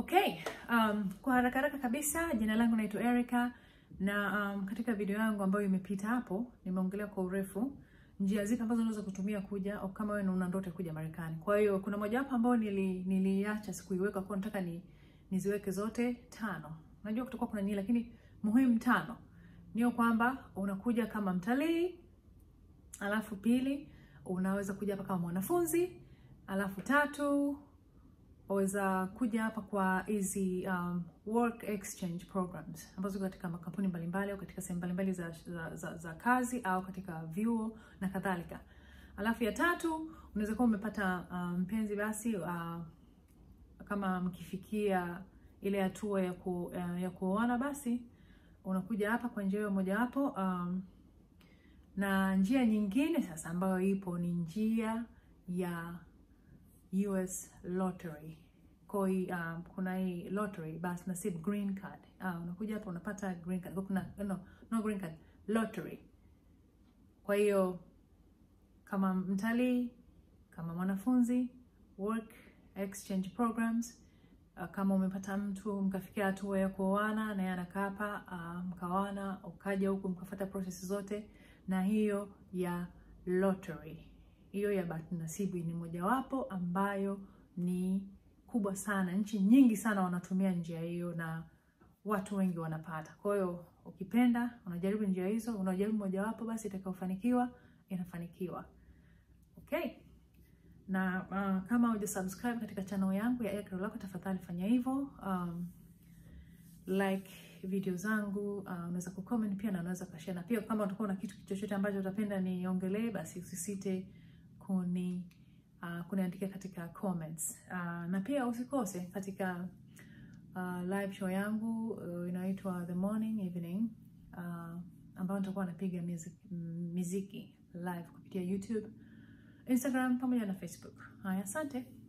Okay, um, kwa haraka haraka kabisa jina langu naitwa Erica na um, katika video yangu ambayo imepita hapo nimeongelea kwa urefu njia zipi ambazo unaweza kutumia kuja au kama wewe una ndoto ya kuja Marekani. Kwa hiyo kuna moja hapo ambayo nili niliacha sikuiweka kwa nataka ni niziweke zote tano. Najua kutakuwa kuna nyingi lakini muhimu tano. Niyo kwamba unakuja kama mtalii, alafu pili unaweza kuja hapa kama mwanafunzi, alafu tatu waweza kuja hapa kwa hizi um, work exchange programs ambazo katika makampuni mbalimbali au katika sehemu mbalimbali za, za, za, za kazi au katika vyuo na kadhalika. Alafu ya tatu unaweza kuwa umepata mpenzi um, basi uh, kama mkifikia ile hatua ya ku, uh, ya kuoana basi unakuja hapa kwa njia hiyo mojawapo. Um, na njia nyingine sasa ambayo ipo ni njia ya US lottery. Kwa um, kuna hii lottery basi nasib green card. Ah, unakuja hapa unapata green card. Kwa kuna no, no green card, lottery. Kwa hiyo kama mtalii, kama mwanafunzi, work exchange programs, uh, kama umepata mtu mkafikia hatua ya kuoana na yeye anakaa hapa uh, mkaoana, ukaja huku mkafuata process zote, na hiyo ya lottery hiyo ya bahati nasibu ni mojawapo ambayo ni kubwa sana. Nchi nyingi sana wanatumia njia hiyo na watu wengi wanapata. Kwa hiyo ukipenda, unajaribu njia hizo, unajaribu mojawapo, basi itakayofanikiwa inafanikiwa. Okay, na uh, kama huja subscribe katika channel yangu ya Erica Rolako, tafadhali fanya hivyo. Um, like video zangu uh, unaweza kucomment pia na unaweza kushare, na pia kama utakuwa na kitu chochote ambacho utapenda niongelee, basi usisite kuni uh, kuniandikia katika comments uh, na pia usikose katika uh, live show yangu uh, inaitwa The Morning Evening uh, ambayo nitakuwa napiga miziki, miziki live kupitia YouTube, Instagram pamoja na Facebook. Haya, asante.